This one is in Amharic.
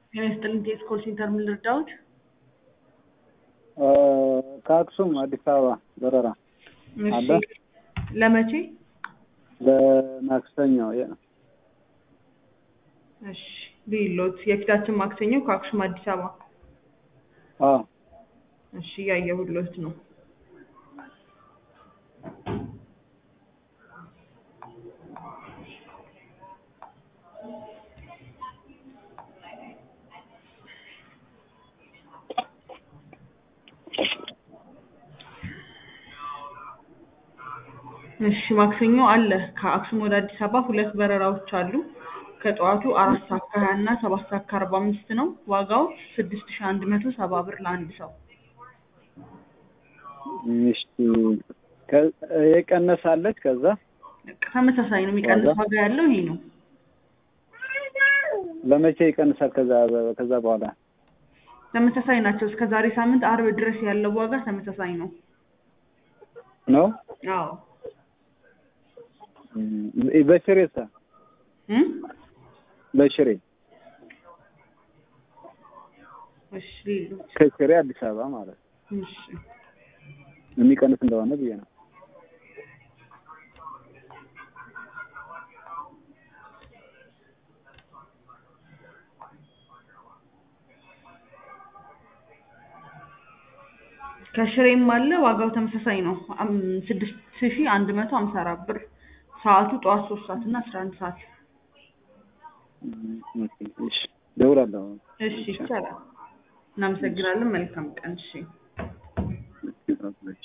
ጤና ይስጥልኝ ቴስ ኮል ሴንተር ምን ልርዳዎት? ከአክሱም አዲስ አበባ በረራ አለ? እሺ ለመቼ? ለማክሰኞ የ- እሺ ሊሎት የፊታችን ማክሰኞ ከአክሱም አዲስ አበባ አዎ እሺ እያየሁሎት ነው። እሺ ማክሰኞ አለ ከአክሱም ወደ አዲስ አበባ ሁለት በረራዎች አሉ። ከጠዋቱ አራት ሰዓት ከሀያ እና ሰባት ሰዓት ከአርባ አምስት ነው። ዋጋው ስድስት ሺህ አንድ መቶ ሰባ ብር ለአንድ ሰው። እሺ ከ- የቀነሳለች ከዛ ተመሳሳይ ነው። የሚቀንስ ዋጋ? ዋጋ ያለው ይሄ ነው። ለመቼ ይቀንሳል? ከዛ ከዛ በኋላ ተመሳሳይ ናቸው። እስከ ዛሬ ሳምንት አርብ ድረስ ያለው ዋጋ ተመሳሳይ ነው። ነው አዎ እም፣ በሽሬሳ እም? በሽሬ እሺ ሌሎች ከሽሬ አዲስ አበባ ማለት ነው። እሺ የሚቀንስ እንደሆነ ብዬ ነው። ከሽሬም አለ ዋጋው ተመሳሳይ ነው። አም- ስድስት ሺህ አንድ መቶ ሀምሳ አራት ብር ሰዓቱ ጠዋት ሶስት ሰዓት እና አስራ አንድ ሰዓት እም፣ ኦኬ፣ እሺ እደውላለሁ። እሺ ይቻላል። እናመሰግናለን። መልካም ቀን። እሺ እሺ